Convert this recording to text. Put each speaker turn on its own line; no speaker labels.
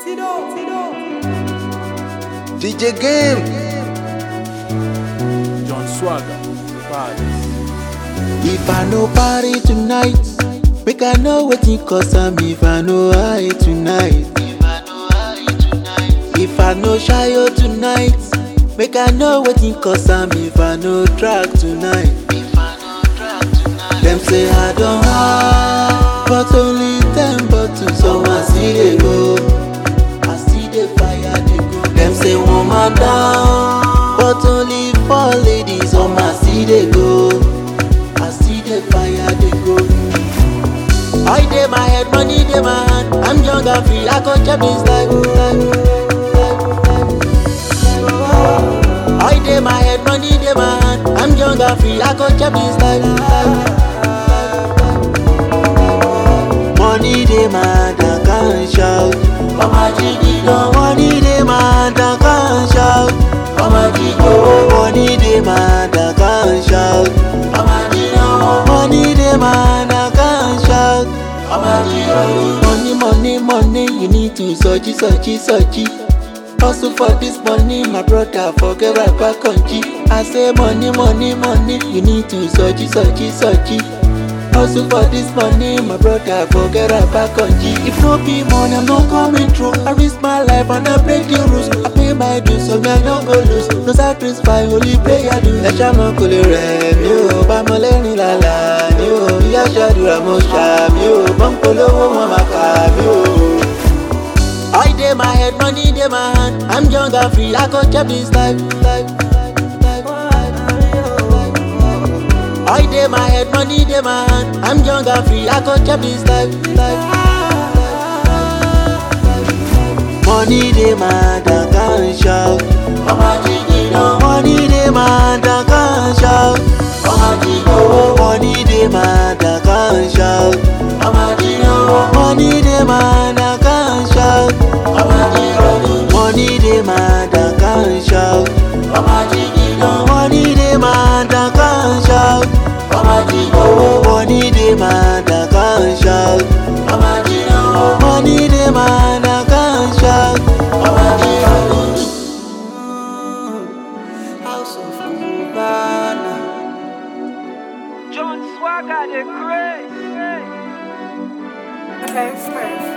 Sido, Sido.
DJ Game.
John Swagger, Vibes.
If I no party tonight, make I know wetin cause am if I no high tonight. If I no shayo tonight, make I know wetin cause am if I no drag tonight. Dem say I don high, but only ten bottles, so I still dey go. I still dey fire dey go. Dem say woman down, but only four ladies, so I still dey go. I see the fire they go. I dey my head, money dey my hand. I'm young and free, I go chop this life. I dey my head, money dey my hand. I'm young and free, I go chop this life. Money dey my hand, I can't shout. Mama Jiggy no money dey my hand, I can't shout. Mama Jiggy money dey my hand, I can't shout. Mama Jiggy money dey my hand, I can't shout. Mama Jiggy money, money, money, you need to search, search, search. Hustle for this money, my brother, forget right back on G. I say money, money, money, you need to search, search, search. Hustle for this money, my brother, forget right back on G. If no be money, I'm not coming through. I risk my life and I break the rules. I pay my dues, so me I no go lose. No sacrifice, only pay I do. Ẹja mọ kò lè rẹ̀ mí o, bá mọ lẹ́rìn lálá ni o. Ìyá ṣàdúrà mo ṣàmì o, bọ́ǹpolówó wọn máa kà mí o. I dey my head, money dey my hand. I'm young and free, I go chop this life. life, life, life. I dey my head, money dey my hand. I'm young and free, I go chop this life. life. Money dey my hand, I can't shout. Mama Jiggy no money dey my hand, I can't shout. Mama Jiggy money dey my hand, I can't shout. Mama Jiggy money dey my hand, I can't shout. Mama Jiggy money dey my hand, I can't shout. Mama Jiggy no money dey my hand, I can't shout. Mama Jiggy money dey my hand, I can't shout. Mama Jiggy money dey my hand, I can't shout. Mama Jiggy House of Cubana.
John Swagger, the great.
Okay, first.